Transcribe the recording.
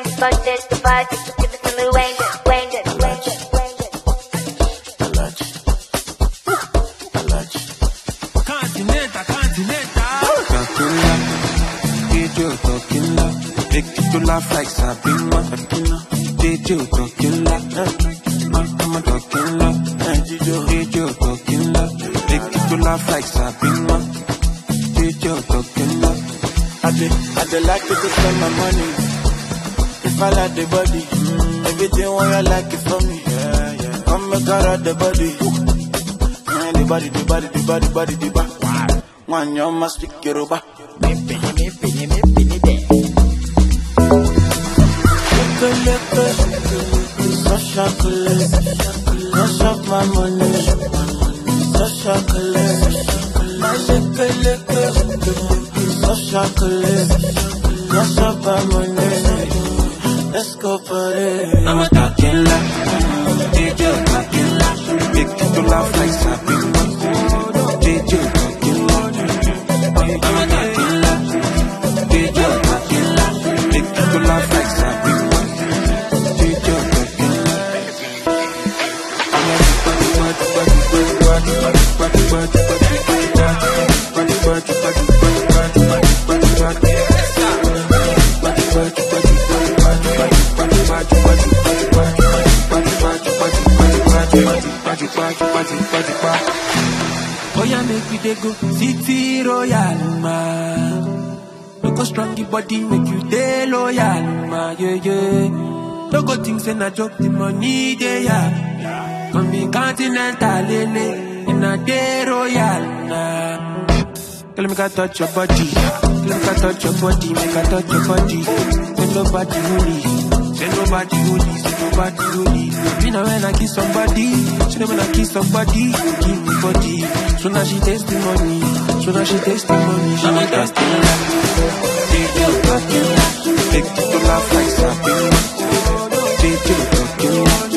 bend it, bust it, the body, give it to me, wind it, wind it, wind it, wind it. Continental, continental. Tequila, DJ Tequila, make you to laugh like Sabina. DJ Tequila, I'm a Tequila, DJ Tequila, make you to laugh like Sabina. DJ Tequila, I dey, I dey like it to spend my money. If I like the body, everything what you like it for me. Yeah, yeah. Come make her out the body. Man, the body, the body, the body, body, the body. One you must speak Yoruba. So chocolate, no shop my money. So chocolate, my chocolate, so chocolate, no shop my money. Let's go party. I'm a Tequila, DJ Tequila, make you to laugh like Sabina. DJ Tequila, I'm a Tequila, DJ Tequila, make you to laugh like Sabina. DJ Tequila. Oh yeah, make we dey go city royal ma. No go strong your body, make you dey loyal ma. Yeah yeah. No go think say na joke, the money dey ya. Come be continental lele, and I dey royal na. Tell me, can touch your body. Tell me, can touch your body. Make I touch your body. Say nobody holy. Say nobody holy. Say nobody holy. Me know when I kiss somebody. She know when I kiss somebody. Give me body. So now she taste the money. So now she taste the money. She I'm a make us Tequila, DJ Tequila, make you to laugh like Sabina. DJ Tequila,